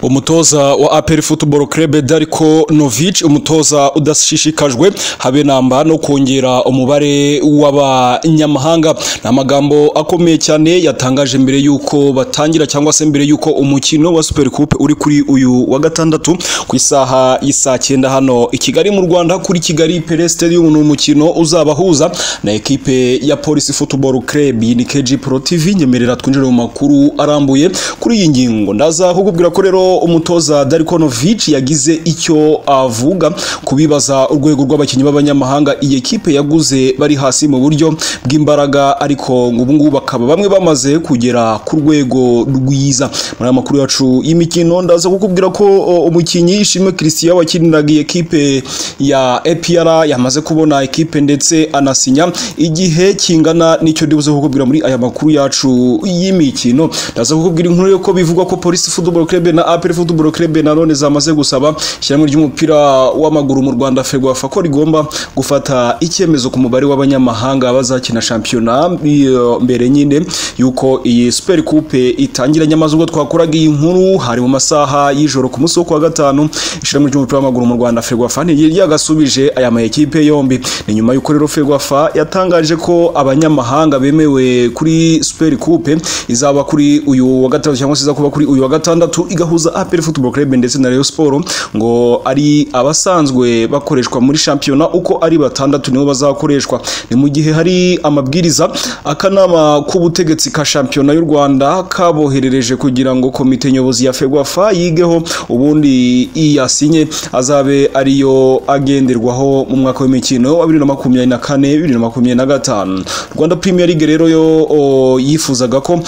umutoza wa APR Football Club Darko Novic umutoza udashishikajwe habe namba no kongera umubare w'abanyamahanga ni amagambo akomeye cyane yatangaje mbere yuko batangira cyangwa se mbere yuko umukino wa Super Coupe uri kuri uyu wa gatandatu ku isaha y'isaa cyenda hano i Kigali mu Rwanda kuri Kigali Pele Stadium ni umukino uzabahuza na ekipe ya Police Football Club ni KG Pro TV nyemerera twinjire mu makuru arambuye kuri iyi ngingo ndaza kukubwira ko rero umutoza Darko Novic yagize icyo avuga kubibaza urwego rw'abakinnyi b'abanyamahanga iyi ekipe yaguze bari hasi mu buryo bw'imbaraga ariko ubu ngubu bakaba bamwe bamaze kugera ku rwego rwiza muri aya makuru yacu y'imikino ndaza kukubwira ko o, umukinnyi Ishimwe Christian wakiniraga iyi ekipe ya APR yamaze kubona ekipe ndetse anasinya igihe kingana n'icyo ndibuze kukubwira muri aya makuru yacu y'imikino ndaza kukubwira inkuru yo ko bivugwa ko Police Football Club na APR Football Club na none zamaze gusaba ishyirahamwe ry'umupira w'amaguru mu Rwanda FEGWAFA ko rigomba gufata icyemezo ku mubare w'abanyamahanga bazakina shampiyona iyo mbere nyine yuko iyi Super Coupe itangira nyamaze ubwo twakoraga iyi nkuru hari mu masaha y'ijoro ku munsi wo kuwa gatanu ishyirahamwe ry'umupira w'amaguru mu Rwanda FEGWAFA yagasubije aya ma ekipe yombi ni nyuma y'uko rero FEGWAFA yatangaje ko abanyamahanga bemewe kuri Super Coupe izaba kuri uyu wa gatatu cyangwa se izakuba kuri uyu wa gatandatu igahuza APR Football Club ndetse na Rayon Sport ngo ari abasanzwe bakoreshwa muri shampiyona uko ari batandatu nibo bazakoreshwa ni mu gihe hari amabwiriza akanama k'ubutegetsi ka shampiyona y'u Rwanda kaboherereje kugira ngo komite nyobozi ya FEGWAFA yigeho ubundi iyasinye azabe ariyo agenderwaho mu mwaka w'imikino wa bibiri na makumyabiri na kane bibiri na makumyabiri na gatanu rwanda premier league rero yo o, yifuzaga ko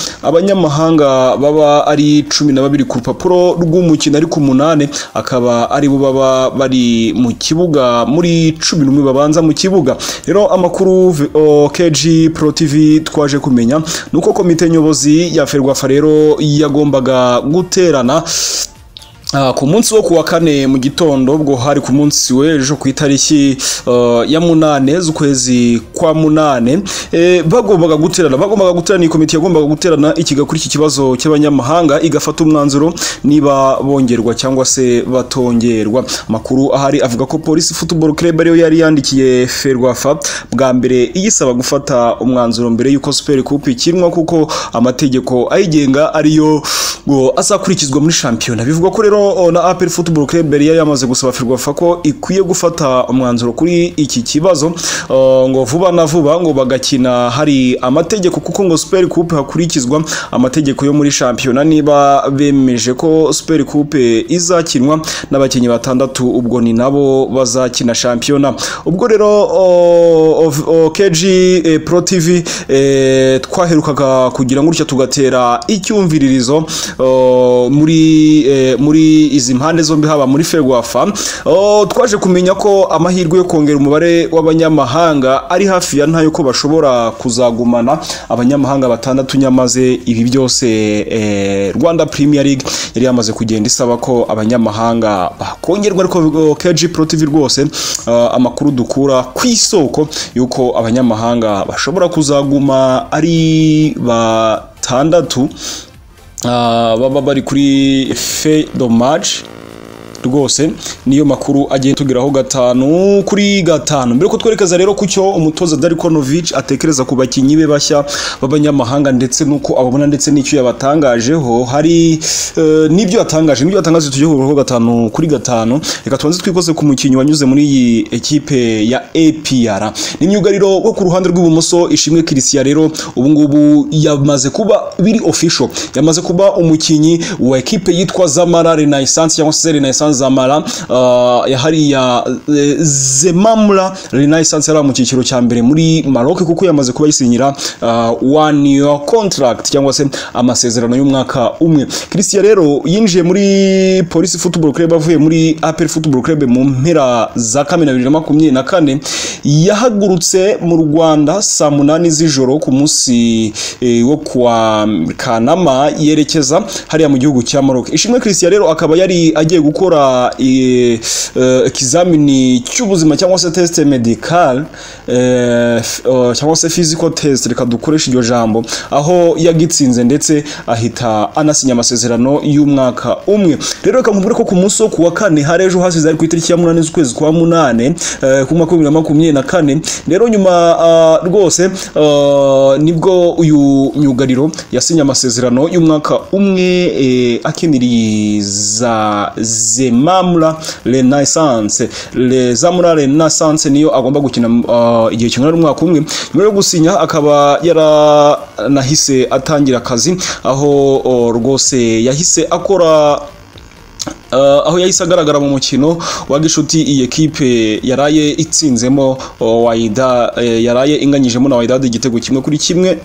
abanyamahanga baba ari cumi na babiri ku rupapuro rw'umukino ari ku munani akaba ari bo baba bari mu kibuga muri cumi n'umwe babanza mu kibuga rero amakuru o, KG Pro TV twaje kumenya ni uko komite nyobozi ya ferwafa rero yagombaga guterana ku munsi wo kuwa kane mu gitondo ubwo hari ku munsi w'ejo ku itariki ya munane z'ukwezi kwa munane bagombaga guterana bagombaga guterana iyi komite yagombaga guterana ikiga kuri iki kibazo cy'abanyamahanga igafata umwanzuro niba bongerwa cyangwa se batongerwa amakuru ahari avuga ko polisi football club ariyo yari yandikiye ferwafa bwa mbere iyisaba gufata umwanzuro mbere y'uko super coupe ikinwa kuko amategeko ayigenga ariyo ngo azakurikizwa muri shampiyona bivugwa ko rero rero na APR Football Club yari yamaze gusaba Ferwafa ko ikwiye gufata umwanzuro kuri iki kibazo uh, ngo vuba na vuba ngo bagakina hari amategeko kuko ngo Super Coupe hakurikizwa amategeko yo muri shampiyona niba bemeje ko Super Coupe izakinwa n'abakinnyi batandatu ubwo ni nabo bazakina shampiyona ubwo rero KG eh, Pro TV eh, twaherukaga kugira ngo gutya tugatera icyumviririzo uh, muri eh, muri izi mpande zombi haba muri ferwafa twaje kumenya ko amahirwe yo kongera umubare w'abanyamahanga ari hafi ya ntayo ko bashobora kuzagumana abanyamahanga batandatu nyamaze ibi byose rwanda premier league yari yamaze kugenda isaba ko abanyamahanga bakongerwa ariko KG Pro TV rwose amakuru dukura ku isoko y'uko abanyamahanga bashobora kuzaguma ari batandatu baba bari kuri fe dommage rwose niyo makuru agenda tugeraho gatanu kuri gatanu mbere ko twerekeza rero ku cyo umutoza Darko Novic atekereza ku bakinnyi be bashya b'abanyamahanga ndetse nuko ababona ndetse n'icyo yabatangajeho hari uh, nibyo yatangaje nibyo yatangaje tujye kugarukaho gatanu kuri gatanu reka tubanze twikoze ku mukinnyi wanyuze muri iyi ekipe ya APR ni myugariro wo ku ruhande rw'ibumoso Ishimwe Christian rero ubu ngubu yamaze kuba biri official yamaze kuba umukinnyi wa ekipe yitwa Zamara Renaissance cyangwa se Renaissance zamara uh, ya hariya e, zemamura renaissance yari mu cyiciro cya mbere muri maroc kuko yamaze kuba yisinyira uh, one year contract cyangwa se amasezerano y'umwaka umwe christian rero yinjiye muri police football club avuye muri apr football club mu mpera za kamena bibiri na makumyabiri na kane yahagurutse mu rwanda saa munani z'ijoro ku munsi e, wo kwa kanama yerekeza hariya mu gihugu cya maroc ishimwe christian rero akaba yari agiye gukora gukora eh, eh, ikizamini cy'ubuzima cyangwa se test medical eh, f- eh, cyangwa se physical test reka dukoresha iryo jambo aho yagitsinze ndetse ahita anasinya amasezerano y'umwaka umwe rero reka nkubwire ko ku munsi wo ku wa kane hari ejo hasize ari ku itariki ya munani z'ukwezi kwa munane eh, ku mwaka w'ibihumbi bibiri na makumyabiri na kane rero nyuma ah, rwose ah, nibwo uyu myugariro yasinye amasezerano y'umwaka umwe eh, akiniriye za zemamura renaissance Le- zamura renaissance niyo agomba gukina ah, igihe kingana n'umwaka umwe nyuma yo gusinya akaba yaranahise atangira akazi aho oh, rwose yahise akora Uh, aho yahise agaragara mu mukino wa gishuti iyi ekipe yaraye itsinzemo uh, wayida eh, yaraye inganyijemo na wayidade igitego kimwe kuri kimwe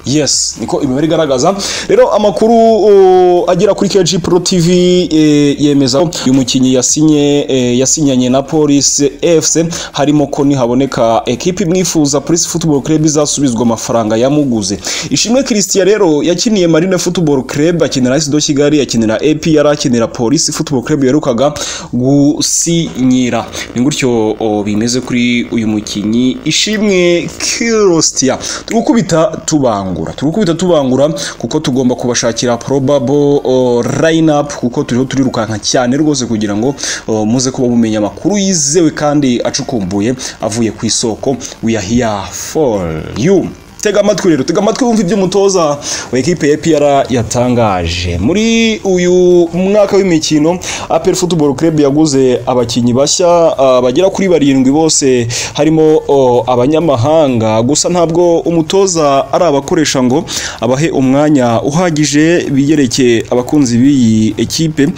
yes niko imibare igaragaza rero amakuru uh, agera kuri KG Pro TV eh, yemeza ko uyu mukinnyi yasinye eh, yasinyanye na Police FC harimo ko nihaboneka ekipe imwifuza Police Football Club izasubizwa amafaranga yamuguze Ishimwe Christian rero yakiniye Marine Football Club akinira AS do Kigali akinira AP yari akinira Police Football Club yaherukaga gusinyira ni gutyo o, bimeze kuri uyu mukinnyi Ishimwe Christian turukubita tubangura turukubita tubangura kuko tugomba kubashakira probable o, lineup kuko turiho turirukanka cyane rwose kugira ngo o, muze kuba mumenya amakuru yizewe kandi acukumbuye avuye ku isoko we are here for you tega amatwi rero tega amatwi wumva ibyo umutoza wa ekipe ya APR yatangaje muri uyu mwaka w'imikino APR Football Club yaguze abakinnyi bashya ah, bagera kuri barindwi bose harimo oh, abanyamahanga gusa ntabwo umutoza ari abakoresha ngo abahe umwanya uhagije biyerekeye abakunzi b'iyi ekipe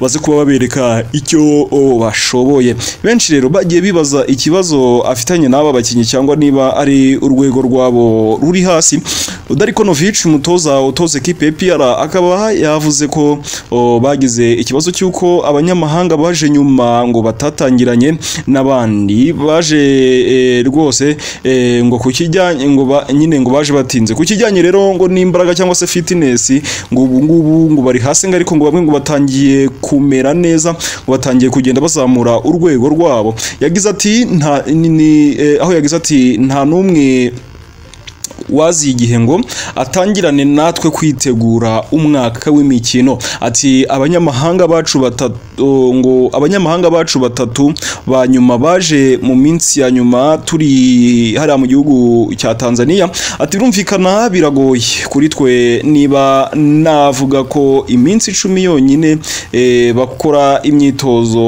baze kuba babereka icyo oh, bashoboye benshi rero bagiye bibaza ikibazo afitanye n'aba bakinnyi cyangwa niba ari urwego rwabo ruri hasi Darko Novic umutoza utoza ekipe ya APR akaba yavuze ko oh, bagize ikibazo cy'uko abanyamahanga baje nyuma ngo batatangiranye n'abandi baje eh, rwose eh, ngo kukijyanye ngo ba- nyine ngo baje batinze kukijyanye rero ngo n'imbaraga cyangwa se fitness ngo ubu ngubu ngo bari hasi ngo ariko ngo bamwe ngo batangiye kumera neza ngo batangiye kugenda bazamura urwego rwabo yagize ati nta ni, ni, eh, aho yagize ati nta n'umwe waziye igihe ngo atangirane natwe kwitegura umwaka w'imikino ati abanyamahanga bacu batatu ngo abanyamahanga bacu batatu ba nyuma baje mu minsi ya nyuma turi hariya mu gihugu cya Tanzania ati birumvikana biragoye kuri twe niba navuga ko iminsi icumi yonyine eh, bakora imyitozo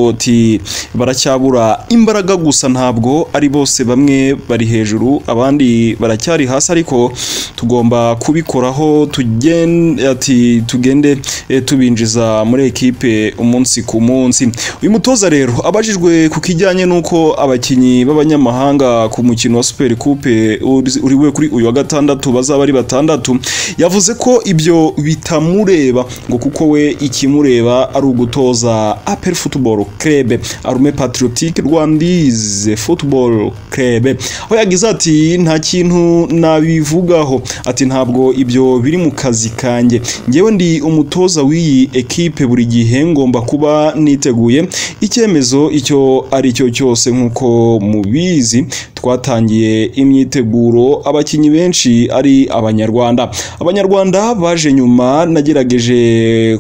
ati baracyabura imbaraga gusa ntabwo ari bose bamwe bari hejuru abandi baracyari hasi ariko tugomba kubikoraho tugen- ati tugende eh, tubinjiza muri ekipe umunsi ku munsi uyu mutoza rero abajijwe ku kijyanye n'uko abakinnyi b'abanyamahanga ku mukino wa Super Coupe uri- uriwe kuri uyu wa gatandatu bazaba ari batandatu yavuze ko ibyo bitamureba ngo kuko we ikimureba ari ugutoza APR Football Club Arme Patriotique Rwandaise Football Club aho yagize ati nta kintu nabivugaho ati ntabwo ibyo biri mu kazi kanjye ngewe ndi umutoza w'iyi ekipe buri gihe ngomba kuba niteguye icyemezo icyo ari cyo cyose nk'uko mubizi twatangiye imyiteguro abakinnyi benshi ari abanyarwanda abanyarwanda baje nyuma nagerageje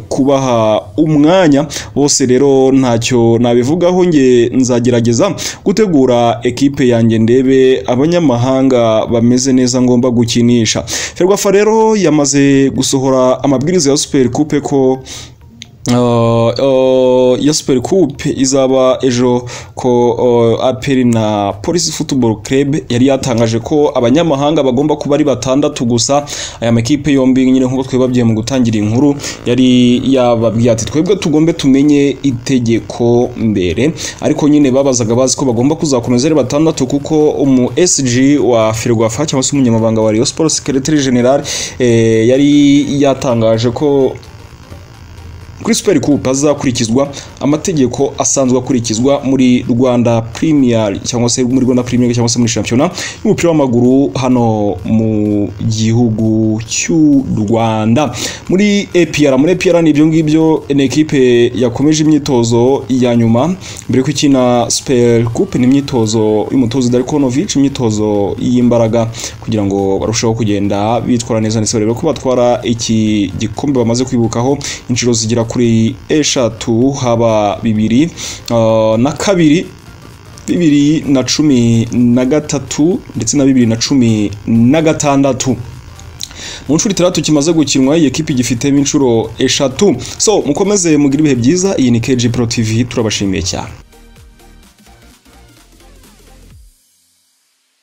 kubaha umwanya bose rero ntacyo nabivugaho nge nzagerageza gutegura ekipe yanjye ndebe abanyamahanga bameze neza ngomba gukinisha ferwafa rero yamaze gusohora amabwiriza ya super coupe ko Uh, uh, ya Super Coupe izaba ejo ko uh, APR na Police Football Club yari yatangaje ko abanyamahanga bagomba kuba ari batandatu gusa aya makipe yombi nyine nk'uko twebabwiye mu gutangira inkuru yari yababwiye ati twebwe tugombe tumenye itegeko mbere ariko nyine babazaga bazi ko bagomba kuzakomeza ari batandatu kuko umu SG wa Ferwafa cyangwa se umunyamabanga wa Rayon Sports Secretary General eh, yari yatangaje ko kuri super coupe hazakurikizwa amategeko asanzwe akurikizwa muri Rwanda Premier cyangwa se muri Rwanda Premier League cyangwa se muri shampiyona y'umupira w'amaguru hano mu gihugu cy'u Rwanda muri APR muri APR ni ibyo ngibyo ni ekipe yakomeje imyitozo ya nyuma mbere kw'ikina super coupe ni imyitozo y'umutoza Darkonovic imyitozo y'imbaraga kugira ngo barusheho kugenda bitwara neza ndetse barebe ko batwara iki gikombe bamaze kwibukaho inshuro zigera kuri eshatu haba bibiri ah, na kabiri bibiri na cumi na gatatu ndetse na bibiri na cumi na gatandatu mu nshuro itandatu kimaze gukinwa iyi ekipi gifitemo inshuro eshatu so mukomeze mugire ibihe byiza iyi ni KG Pro TV turabashimiye cyane